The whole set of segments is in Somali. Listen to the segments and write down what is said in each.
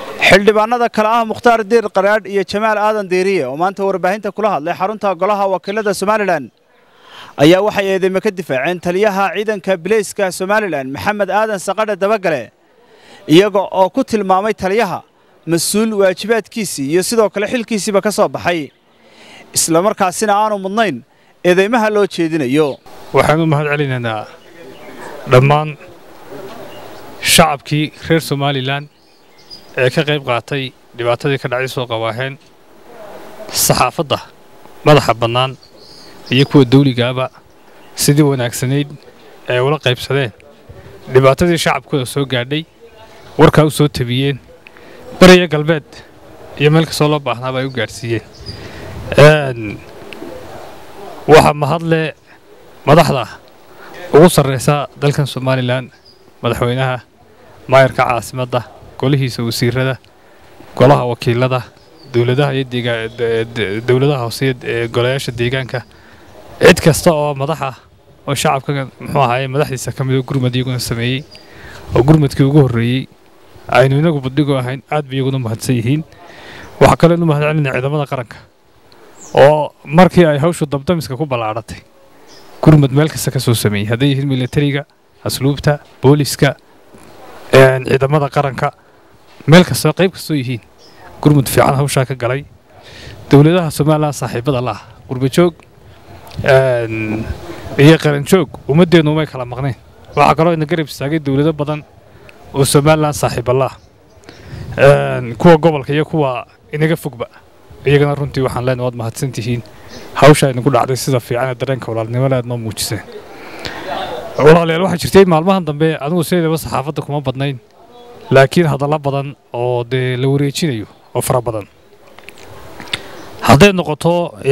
xildhibaanada kale ah mukhtaar diir qaraadh iyo jamaal aadan diiriye oo maanta warbaahinta kula hadlay xarunta golaha wakiilada somalilan ayaa waxay eedeyme ka difaaceen taliyaha ciidanka bileyska somalilan maxamed aadan saqadhe dabagale iyaga oo ku tilmaamay taliyaha mas-uul waajibaadkiisii iyo sidoo kale xilkiisiiba ka soo baxay islamarkaasina aanu mudnayn eedeymaha loo jeedinayo waxaan u mahad celinaynaa dhammaan shacabkii reer somalilan ee ka qayb qaatay dhibaatadii ka dhacday soo qawaaheen saxaafadda madaxa bannaan iyo kuwa dawligaaba sidii wanaagsanayd ee ula qaybsadeen dhibaatadii shacabkooda soo gaadhay warkaa u soo tabiyeen beriya galbeed iyo meel kastoo loo baahnaaba ay u gaadhsiiyeen waxaa mahadle madaxda ugu sarraysa dalkan somalilan madaxweynaha maayarka caasimadda golihiisa wasiirada golaha wakiilada dowladaha iyo dowladaha hoose ee golayaasha deegaanka cid kasta oo madaxa oo shacabka muxuu ahaaye madaxdiisa ka midoo gurmad iyaguna sameeyey oo gurmadkii ugu horreeyey aynu inagu badhigo ahayn aad bay iyaguna mahadsan yihiin waxaa kaloo inu mahad celinaya ciidamada qaranka oo markii ay hawshu dabdamiska ku ballaadhatay gurmad meel kasta ka soo sameeyey hadday yihiin militariga asluubta booliska ciidamada qaranka meel kastoo qayb kastoo yihiin gurmud fiican hawshaa ka galay dowladaha somalilan saaxiibada laah qurbajoog iyo qaranjoog ummaddeennu umay kala maqneen waxaa kaloo ina garab istaagay dowlado badan oo somalilan saaxiibalaah kuwa gobolka iyo kuwa inaga fogba iyagana runtii waxaan leenahay waad mahadsantihiin hawsha inagu dhacday sida fiican ee dareenka walaalnimo leed noo muujiseen walaalayaal waxaa jirtay maalmahan dambe anigu sideedaba saxaafadda kuma badnayn laakiin hadallo badan oo dee la wareejinayo oo fara badan hadday noqoto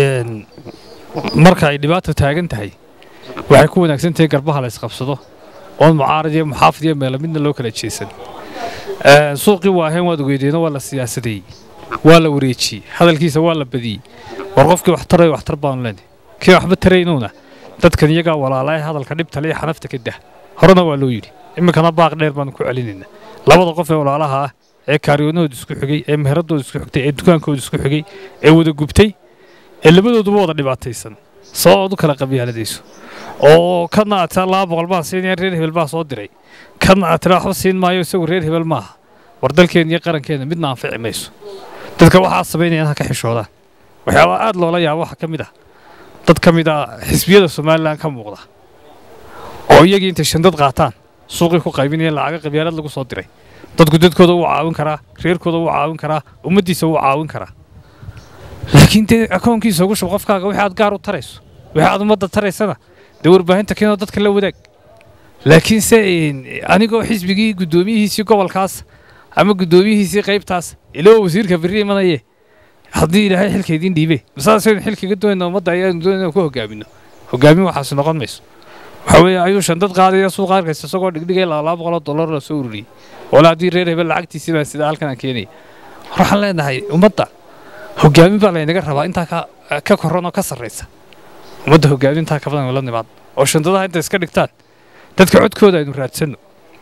marka ay dhibaata taagan tahay waxay ku wanaagsan tahay garbaha la isqabsado oon mucaarad iyo muxaafid iyo meelo midna loo kala jeesan suuqii waaheen waad ogeydeeno waa la siyaasadeeyey waa la wareejiyey hadalkiisa waa la badiyey war qofkii wax tarayo waxtar baanu leenahay kii waxba taraynowna dadkan iyagaa walaala ee hadalka dhibtale iyo xanafta ka dah horena waa loo yidhi iminkana baaq dheer baanu ku celinaynaa labada qof ee walaalaha ah ee kaaryoonahooda isku xigay ee meheradooda isku xigtay ee dukaankooda isku xigay ee wada gubtay ee labadooduba wada dhibaataysan sabab aad u kala qabyaaladayso oo kana aad tiraa laba boqol baan siinaya reer hebel baa soo diray kana aad tiraa waxba siin maayo isagu reer hebel maaha war dalkeenna iyo qarankeena midna anfici mayso dadka waxaa samaynayaan ha ka xishoodaan waxyaabaa aad loola yaabo waxaa ka mid ah dad ka mid a xisbiyada somalilan ka muuqda oo iyagii intay shandad qaataan suuqii ku qaybinaya lacaga qabyaalad lagu soo diray dadku dadkooda wuu caawin karaa reerkooda wuu caawin karaa ummaddiisa wuu caawin karaa laakiin dee akoonkiisa ugu shub qofkaaga wixii aad gaar u tarayso wixii aad ummadda taraysana dee warbaahinta keenoo dadka la wadaag laakiin se anigoo xisbigii guddoomiyihiisii gobolkaas ama guddoomiyihiisii qaybtaas iloo wasiirka berri imanaye haddii ilaahay xilka idiin dhiibe masaasaynu xilkaga doonayna ummadda ayaanu doonayna ku hogaamino hogaamin waxaasi noqon mayso waxa weeye ayuu shandad qaadaya suuqa arkaysa isagoo dhigdhigay laba boqoloo dollar la soo ururiyey wala haddii reer hebel lacagtiisii baa sida halkan aan keenaya waxaan leenahay ummadda hogaamin baa laynaga rabaa intaa ka korran oo ka sarraysa ummadda hogaamin intaa ka badan la nimaad oo shandadaha inta iska dhigtaan dadka codkooda aynu raadsanno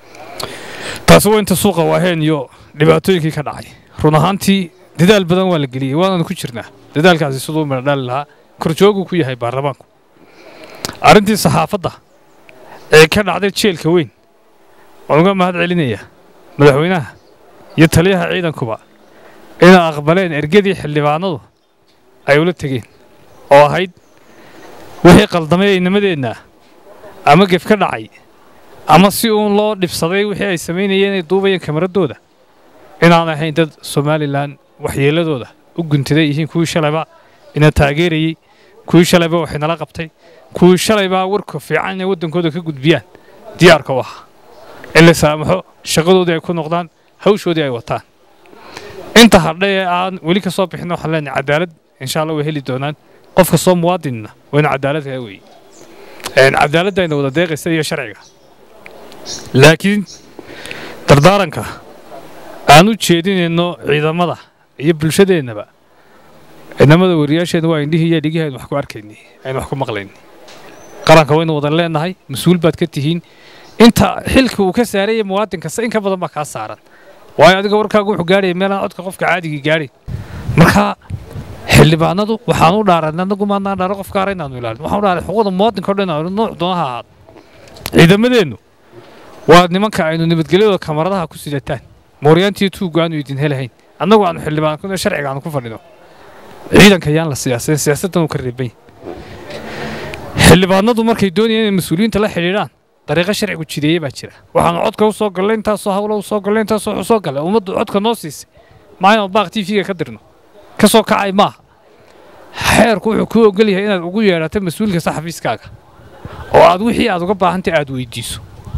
taasi waa inta suuqa waaheen iyo dhibaatooyinkii ka dhacay run ahaantii dadaal badan waa la geliyey waananu ku jirnaa dadaalkaasi siduu meerdhaali lahaa korjooguu ku yahay baarlamaanku arrintii saxaafadda ee ka dhacday jeelka weyn waan uga mahad celinayaa madaxweynaha iyo taliyaha ciidankuba inay aqbaleen ergadii xildhibaanadu ay ula tegeen oo ahayd wixii qaldamay aynimadeenna ama gef ka dhacay ama si uun loo dhibsaday wixii ay samaynayeen inay duubayeen kamaradooda inaan ahayn dad somalilan waxyeelladooda u guntaday yihiin kuwii shalayba ina taageerayey kuwii shalayba waxay nala qabtay kuwii shalaybaa warka fiican inay waddankooda ka gudbiyaan diyaarka u ahaa in la saamaxo shaqadoodii ay ku noqdaan hawshoodii ay wataan inta hadha ee aan weli ka soo bixin waxaan leenahay cadaalad insha allah way heli doonaan qof kastoo muwaadinna waa inu cadaalad kaa weeye cadaaladda ayna wada deeqaysa iyo sharciga laakiin dardaaranka aan u jeedinayno ciidamada iyo bulshadeennaba ciidamada wariyaasheenna waa indhihii iyo dhigihii aynu wax ku arkaynay aynu wax ku maqlaynay qaranka waynu wadan leenahay mas-uul baad ka tihiin inta xilka uu ka saaraya muwaadin kasta in ka badan baa kaa saaran waayo adiga warkaagu wuxuu gaadhaya meelaan codka qofka caadigii gaadhay marka xildhibaanadu waxaan u dhaaran anagu maadnaan dhaaro qofka ara inaanu ilaalin waxaan u dhaaray xuquuqda muwaadinka o dhan inaanu nooc doonaha ahaado ciidamadeennu waa nimanka aynu nabadgelyadooda kamaradaha ku sidataan mooryaantiiyo tuugga aanu idin helahayn annagu aanu xildhibaan sharciga aanu ku fadhino ciidanka yaan la siyaasayn siyaasaddan uu ka reeban xildhibaanadu markay doonayaan inay mas-uuliyiinta la xidhiidhaan dariiqo sharcigu jideeye baa jira waxaanu codka u soo gallay intaasoo hawlo u soo gallay intaasoo wuxuu soo gallay ummaddu codka noo siisay maa inaan baaq t v-ga ka dirno ka soo kacay maaha xeerku wuxuu kuu ogol yahay inaad ugu yeedhato mas-uulka saxafiiskaaga oo aad wixii aad uga baahantay aad weydiiso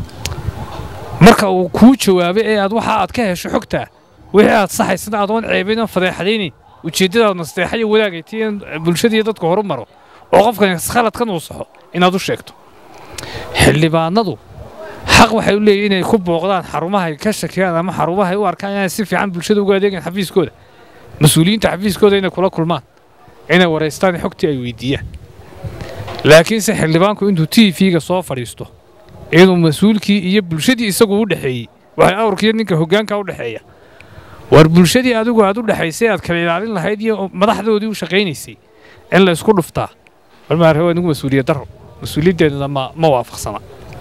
marka uu kuu jawaabay ee aad waxa aad ka hesho xogtaa wixii aad saxaysana adoon ceebayn oon fadeexadaynayn ujeeddadaad nasteexa iyo wadaagay tii in bulshadiiyo dadku horu maro oo qofkan khaladkan uu saxo inaad u sheegto xildhibaanadu xaq waxay u leeyihin inay ku booqdaan xarumahay ka shakiyaan ama xarumahay u arkaan inay si fiican bulshada uga adeegaan xafiiskooda mas-uuliyiinta xafiiskooda inay kula kulmaan inay waraystaan xogtii ay weydiiyaan laakiinse xildhibaanku intuu t v-ga soo fadhiisto inuu mas-uulkii iyo bulshadii isagu u dhexeeyey waxay awrkiiyo ninka hoggaanka u dhexeeya war bulshadii adigu aad u dhexaysay aad kala ilaalin lahayd iyo madaxdoodii u shaqaynaysay in la isku dhuftaa warmaare waa nigu mas-uuliyad darro mas-uuliyaddeennana ma ma waafaqsana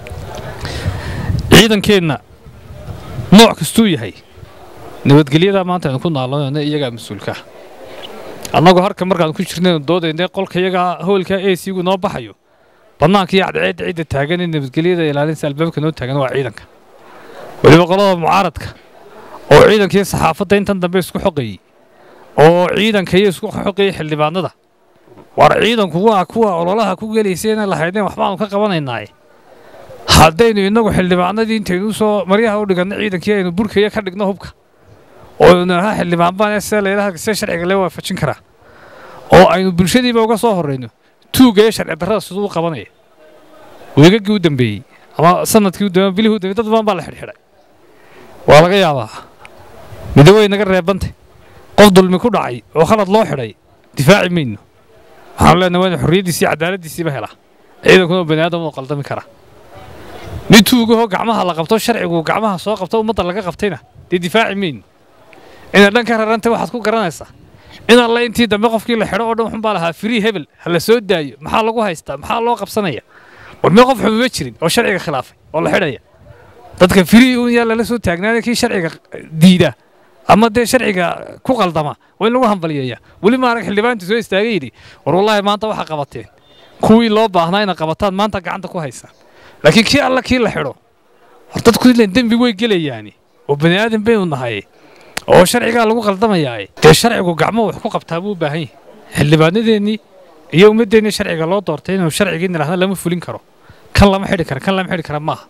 ciidankeenna nooc kastuu yahay nabadgelyadaa maanta aynu ku naalonayno iyagaa mas-uulkaa annagoo harka markaan ku jirnaynu doodaynay qolka iyagaa hoolka a c gu noo baxayo bannaanka iyo cadceedda cidda taagan ee nabadgelyada ilaalinsa albaabka noo taagan waa ciidanka weliba qolada mucaaradka oo ciidanka iyo saxaafadda intan dambe isku xoqayey oo ciidanka iyo isku xoqayey xildhibaanada war ciidanku waa kuwa ololaha ku gelaysa inay lahaydeen waxbaanu ka qabanaynaaye haddaynu innagu xildhibaanadii intaynu usoo maryaha u dhiganno ciidankii aynu burkaya ka dhigno hubka oo naha xildhibaan baan see laylaha see sharciga lee waafajin karaa oo aynu bulshadiiba uga soo horrayno tuugga iyo sharci darrada siduu u qabanaya weegagii u dambeeyey ama sanadkii u dambeeyey bilihii u dambeeyey dad badan baa la xidhxidhay waa laga yaabaa midowey naga reebantay qof dulmi ku dhacay oo khalad loo xidhay difaaci mayno waxaanu leenahay waa in xorriyaddiisi iyo cadaaladdiisiiba helaa ciidankuna oo bani aadam oo qaldami kara mid tuugahoo gacmaha la qabto sharcigu gacmaha soo qabto ummadda laga qabtayna dee difaaci mayno inaad dhan ka rarantay waxaad ku garanaysaa in alle intii dambe qofkii la xidho oo dhan wuxuunbaa lahaa firii hebel ha la soo daayo maxaa lagu haystaa maxaa loo qabsanaya war meel qof xumuma jirin oo sharciga khilaafay oo la xidhaya dadka firii uun yaa lala soo taagnaada kii sharciga diida ama dee sharciga ku qaldama waa in lagu hambaliyeeya weli ma arag xildhibaantu soo istaagay yidhi war wallaahi maanta waxaa qabateen kuwii loo baahnaa inaad qabataan maanta gacanta ku haysaan laakiin kii alla kii la xidho war dadku ilan dembi way gelayaani oo bani aadan baynu nahay oo sharcigaa lagu qaldamayaa dee sharcigu gacmo wax ku qabtaa buu u baahan yahay xildhibaanadeennii iyo ummaddeennii sharciga loo doortay inuu sharcigii nidhaahda lama fulin karo kan lama xidhi kara kan lama xidhi kara maaha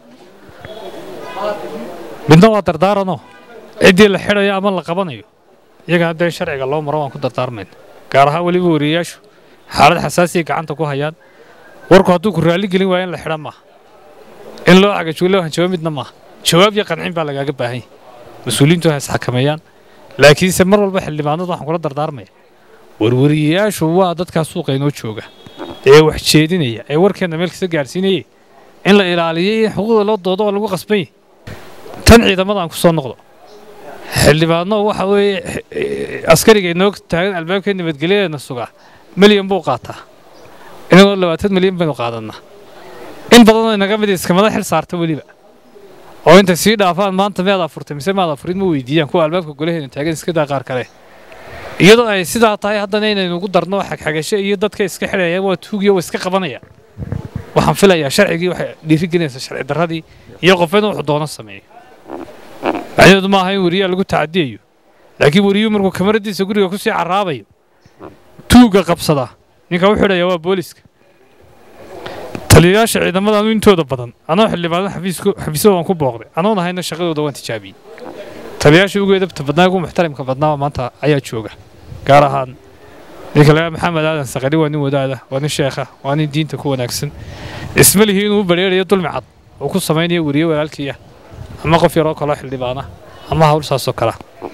midna waa dardaaranoo ciddii la xidhayo ama la qabanayo iyaga haddee sharciga loo maro waan ku dardaarmayna gaar ahaan weliba wariyayaashu xaalad xasaasiya gacanta ku hayaan warku hadduu ku raalli gelin waayo in la xidha maaha in loo cagajuulo hanjabo midna maaha jawaab iyo qancin baa lagaaga baahan yahay mas-uuliyiintu ha isxakameeyaan laakiinse mar walba xildhibaanadu waxaan kula dardaarmaya warwariyayaashu waa dadkaa suuqa inoo jooga ee wax jeedinaya ee warkeenna meel kasta gaadhsiinayay in la ilaaliyay in xuquuqda loo doodo oo lagu qasban yahay tan ciidamada aan ku soo noqdo xildhibaano waxa weeye askariga inoo taagan albaabka nabadgelyadeena sugaa milyan buu qaataa inagoo labaatan milyan baynu qaadannaa in badanoo inaga mid iskamada xil saarta weliba oo intay sii dhaafaan maanta miyaad afurtay mise maad afurid ma weydiiyaan kuwa albaabka golaheena taagan iska daa qaar kale iyadoo ay sidaa tahay haddana inaynu ugu darno xagxagasho iyo dadka iska xidhayaan waa tuugiyo waa iska qabanayaan waxaan filayaa sharcigii waxay dhiirigelinaysaa sharci darradii iyo qofeedna wuxuu doono sameeyo macnaheedu maaha in weriyaa lagu tacadiyayo laakiin weriyuu markuu kamaradiisa guriga kusii carraabayo tuugga qabsada ninka u xidhaya waa booliska taliyayaasha ciidamadaanu intooda badan anoo xildhibaano xafiisyada waan ku booqday anoon ahayna shaqadooda waan tijaabiyey taliyayaasha ugu edabta badnaa ugu muxtarimka badnaa maanta ayaa jooga gaar ahaan ninka lagaa maxamed aadan saqari waa nin wadaada waa nin sheekha waa nin diinta ku wanaagsan isma lihi inuu u badheerayo dulmi cad uu ku samaynayo weriye walaalkiiya ama qof yaroo kaloo xildhibaana ama hawl saasoo kala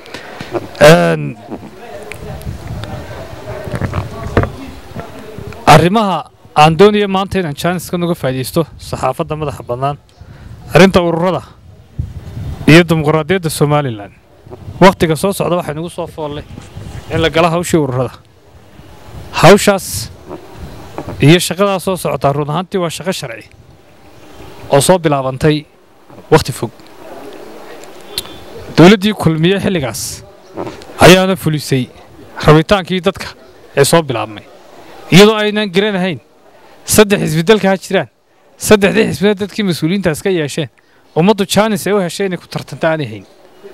arrimaha aan doonaya maanta inaan jaaniskan uga faa'iidaysto saxaafadda madaxa bannaan arrinta ururada iyo dimuqraadiyadda somalilan wakhtiga soo socda waxay nagu soo foolle in la gala hawshii ururada hawshaas iyo shaqadaa soo socotaa run ahaantii waa shaqo sharci oo soo bilaabantay wakhti fog dowladdii kulmiye xilligaas ayaana fulisay rabitaankii dadka ee soo bilaabmay iyadoo aynaan garanahayn saddex xisbidalka ha jiraan saddexdii xisbina dadkii mas-uuliyiintaas ka yeesheen ummaddu jaanis ay u heshay inay ku tartanta aanay hayn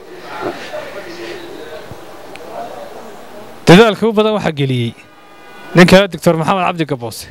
dadaalka u badan waxaa geliyey nin kale doctor maxamed cabdi gaboose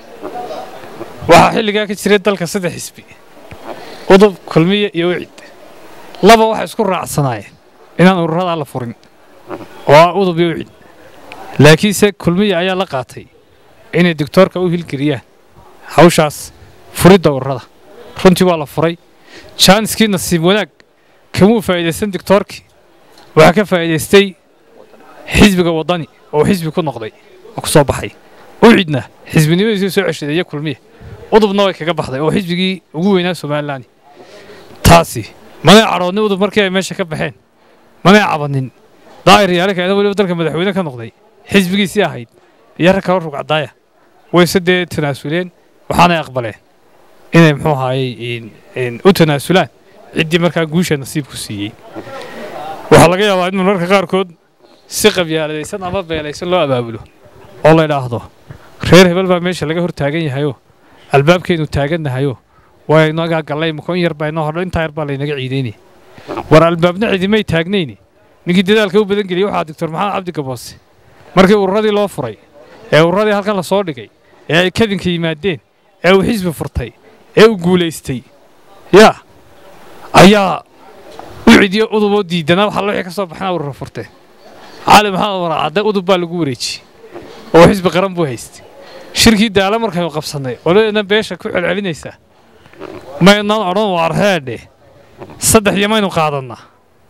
waxaa xilligaa ka jiray dalka saddex xisbi udub kulmiye iyo wicid laba waxay isku raacsanaayeen inaan ururadaa la furin oo ah udub iyo wicid laakiinse kulmiye ayaa la qaatay inay doctoorka u hilgeliyaan hawshaas furidda ururada runtii waa la furay jaaniskii nasiib wanaag kamuu faa'iidaysan doctoorkii waxaa ka faa'iidaystay xisbiga waddani oo xisbi ku noqday oo ku soo baxay ucidna xisbinimadiisii soo ceshaday iyo kulmiye udubna way kaga baxday oo xisbigii ugu weynaa somalilan taasi manay cadhoodnin udub markii ay meesha ka baxeen manay cabanin daa'ir yaale keena weliba dalka madaxweyne ka noqday xisbigiisii ahayd iyo rag kalo rugcadaaya wayse dee tanaasuleen waxaanay aqbaleen inay muxuu ahaayey u tanaasulaan ciddii markaa guusha nasiibku siiyey waxaa laga yaabaa in mararka qaarkood si qabyaaladaysan ama beelaysan loo abaabulo oo la idhaahdo reer hebel baa meesha laga hor taagan yahayoo albaabkeennu taagannahayo waa inagaa gallay mako in yar baa inoo hodho intaa yar baa laynaga ciidaynaya war albaabna cidimay taagnayni ninkii dadaalka u badan geliyey waxaa doctor maxamed cabdi gaboose markii ururadii loo furay ee ururadii halkan la soo dhigay ee ay kadinka yimaadeen ee uu xisbi furtay ee uu guulaystay yaa ayaa u cidiyo uduboo diidanaa waxa wixii ka soo baxnaa urura furteen cali maxamed waracadde udub baa lagu wareejiyey oo xisbi qaran buu haystay shirkii daala markaynu qabsannay qoladeedna beesha ku celcelinaysaa maynaan odhan waarheedhe saddex iyo maynu qaadannaa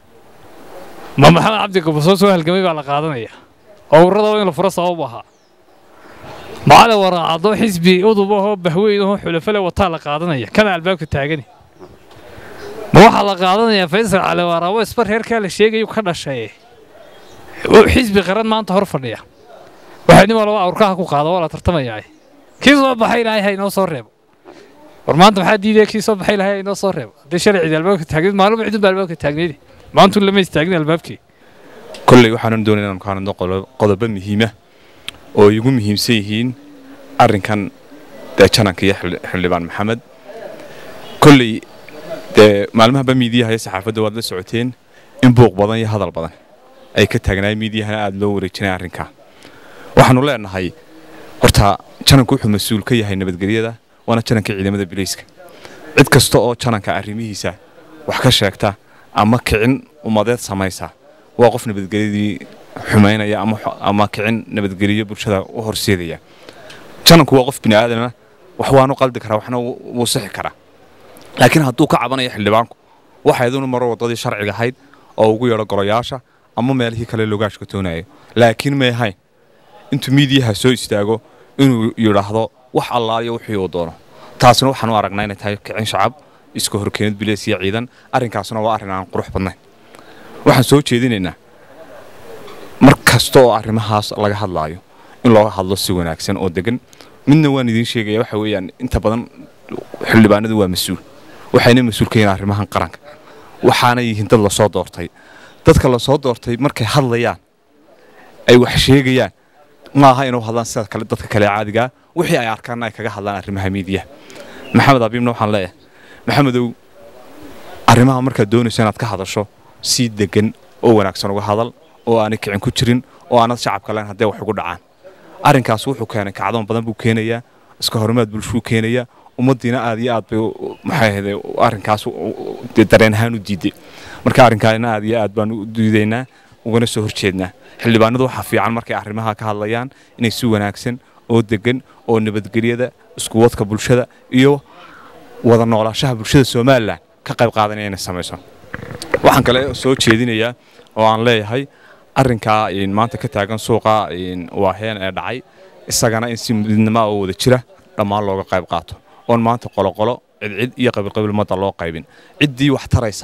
ma maxamed cabdi gabasoo soo halgamay baa la qaadanaya oo ururada in la furo sabab ahaa macali waraacaddo xisbi udub ahoo bahweyn ahoo xulafale wataa la qaadanaya kana albaabka taagani ma waxaa la qaadanayaa faysal cali waraabo isba reerkaa la sheegayu ka dhashaye xisbi qaran maanta hor fadhiya waxay nin walba awrkaha ku qaado waa la tartamayaa kii soo baxay ilaahay ha inoo soo reebo war maanta maxaa diidaya kii soo baxay ilaahay ha inoo soo reebo haddii shalay cidi albaabka taagneed maalmo cidun baa albaabka taagneydi maantu lama istaagin albaabkii kolley waxaanan doonay inaan ka hadlo qodobo muhiima oo igu muhiimsan yihiin arrinkan dee jananka iyo xildhibaan maxamed kolley dee maalmahaba miidiyaha iyo saxaafadda waad la socoteen in buuq badan iyo hadal badan ay ka taagnaay miidiyahana aada loo wareejinay arrinkaa waxaanu leenahay horta jananku wuxuu mas-uul ka yahay nabadgelyada waana jananka ciidamada bilayska cid kasta oo jananka arrimihiisa wax ka sheegta ama kicin ummadeed samaysa waa qof nabadgelyadii xumaynaya ama kicin nabadgelyo bulshada u horseedaya jananku waa qof bini'aadama wax waanu qaldi karaa waxna wuu sixi karaa laakiin hadduu ka cabanayo xildhibaanku waxa idunu maro waddadii sharciga ahayd oo ugu yeedho golayaasha ama meelihii kale logaashka toonayo laakiin may ahayn intuu miidiyaha soo istaago inuu yidhaahdo wax allaaliyo wixii uu doono taasna waxaan u aragnaa inay tahay kicin shacab iska horkeenid bileys iyo ciidan arrinkaasna waa arrin aan qurux badnayn waxaan soo jeedinaynaa mar kasta oo arrimahaas laga hadlaayo in looga hadlo si wanaagsan oo degan midna waan idiin sheegaya waxa weeyaan inta badan xildhibaanadu waa mas-uul waxayna mas-uul ka yihiin arrimahan qaranka waxaana yihiin dad lasoo doortay dadka lasoo doortay markay hadlayaan ay wax sheegayaan ma aha inuu hadlaan sida kale dadka kale caadigaa wixii ay arkaanna ay kaga hadlaan arrimaha miidiyaha maxamed abiibna waxaan leeyahay maxamedow arrimaha markaad doonayso inaad ka hadasho si degan oo wanaagsan uga hadal oo aanay kicin ku jirin oo aanad shacabka lahayn haddee wax ugu dhacaan arrinkaas wuxuu keenay kacdoon badan buu keenayaa iska horumaad bulshuu keenayaa ummaddiina aad iyo aad bay maxay ahayde arrinkaas dareen ahaan u diiday marka arrinkaasna aad iyo aad baan u diidaynaa ugana soo horjeednaa xildhibaanadu waxaa fiican markay arrimaha ka hadlayaan inay si wanaagsan oo degan oo nabadgelyada iskuwadka bulshada iyo wada noolaashaha bulshada somalilan ka qayb qaadanaya inay samayso waxaan kale soo jeedinayaa oo aan leeyahay arrinkaa maanta ka taagan suuqa waaheen ee dhacay isagana in si midnima oo wada jira dhammaan looga qayb qaato oon maanta qoloqolo cidcid iyo qabiilqabiil ummadda loo qaybin ciddii wax taraysa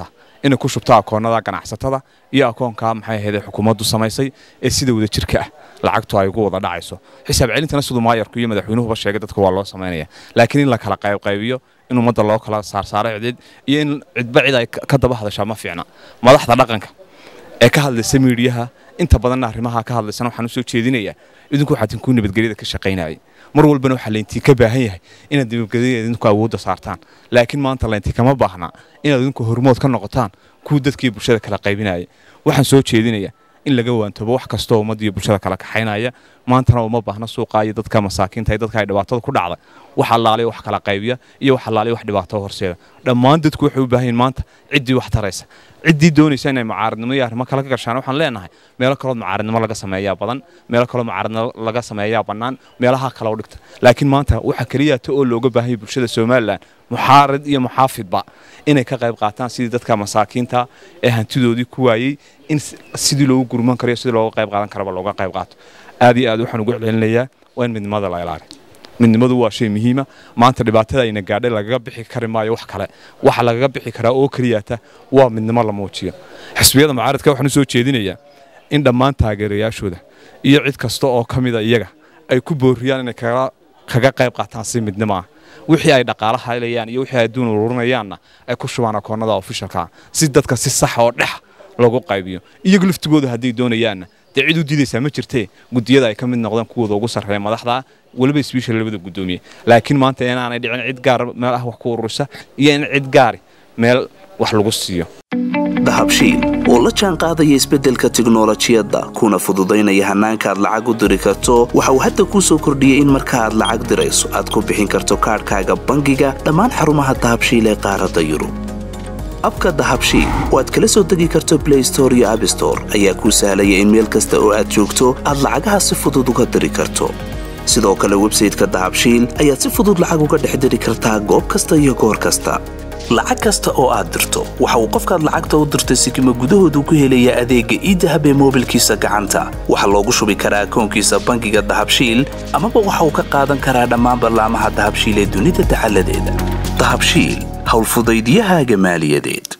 inay ku shubto akoonnada ganacsatada iyo akoonka maxay ahayd xukuumaddu samaysay ee sida wada jirka ah lacagtu ay ugu wada dhacayso xisaab celintana siduu maayarku iyo madaxweynuhuba sheegay dadka waa loo samaynaya laakiin in la kala qaybqaybiyo in ummadda loo kala saarsaaro cidid iyo in cidba cid ay ka daba hadashaa ma fiicna madaxda dhaqanka ee ka hadlaysa miidiyaha inta badanna arrimaha ka hadlaysana waxaan usoo jeedinayaa idinku waxaad inkuu nabadgelyada ka shaqaynayay mar walbana waxaa layntii ka baahan yahay inaad nabadgelyada idinku awoodda saartaan laakiin maanta layntii kama baahna inaad idinku hormood ka noqotaan kuwa dadkii bulshada kala qaybinaya waxaan soo jeedinayaa in laga waantoobo wax kastoo ummadda iyo bulshada kala kaxaynaya maantana uma baahna suuqa iyo dadka masaakiinta iyo dadka ay dhibaatada ku dhacday wax allaaliya wax kala qaybiya iyo wax allaaliya wax dhibaato horseeda dhammaan dadku waxay u baahan yihin maanta ciddii wax taraysa ciddii doonaysa inay mucaaradnimo iyo arrimo kale ka gashaan waxaan leenahay meelo kaloo mucaaradnimo laga sameeyaa badan meelo kaloo mucaaradnimo laga sameeyaa bannaan meelaha kale u dhigta laakiin maanta waxa keliyaata oo looga baahan yahay bulshada somalilan muxaarid iyo muxaafidba inay ka qayb qaataan sidii dadka masaakiinta ee hantidoodii ku waayey in sidii loogu gurman karayo sidii looga qayb qaadan karaba looga qayb qaato aad iyo aad waxaan ugu celcelinayaa waa in midnimada la ilaaliyo midnimadu waa shay muhiima maanta dhibaatada ayna gaadhay lagaga bixi kari maayo wax kale waxa lagaga bixi karaa oo keliyaata waa midnimo la muujiyo xisbiyada mucaaradka waxaan usoo jeedinayaa in dhammaan taageerayaashooda iyo cid kasta oo ka mida iyaga ay ku booriyaan inay kaga qayb qaataan si midnimo ah wixii ay dhaqaala haylayaan iyo wixii ay adduun ururinayaanna ay ku shubaan akoonnada ofishalka si dadka si sax oo dhex loogu qaybiyo iyagu laftigooda hadday doonayaanna dee cid u diidaysaa ma jirtee guddiyada ay ka mid noqdeen kuwooda ugu sarreeya madaxda weliba isbiishal labada guddoomiye laakiin maanta inaanay dhicin cid gaar meel ah wax ku ururisa iyo in cid gaari meel wax lagu siiyo dahabshiil oo la jaan qaadaya isbeddelka tiknolojiyadda kuna fududaynaya hannaanka aad lacag u diri karto waxa uu hadda kuu soo kordhiyey in marka aad lacag dirayso aad ku bixin karto kaadhkaaga bangiga dhammaan xarumaha dahabshiil ee qaaradda yurub abka dahabshiil oo aad kala soo degi karto blay store iyo abstore ayaa kuu sahlaya in meel kasta oo aad joogto aad lacagaha si fudud uga diri karto sidoo kale websayteka dahabshiil ayaad si fudud lacag uga dhex diri kartaa goob kasta iyo goor kasta lacag kasta oo aad dirto waxa uu qofkaad lacagta u dirtay sikima gudahoodu ku helayaa adeegga iidahab ee moobilkiisa gacanta waxaa loogu shubi karaa akoonkiisa bangiga dahabshiil amaba waxa uu ka qaadan karaa dhammaan ballaamaha dahabshiil ee dunida dacaladeeda dahabshiil howlfudaydyahaaga maaliyadeed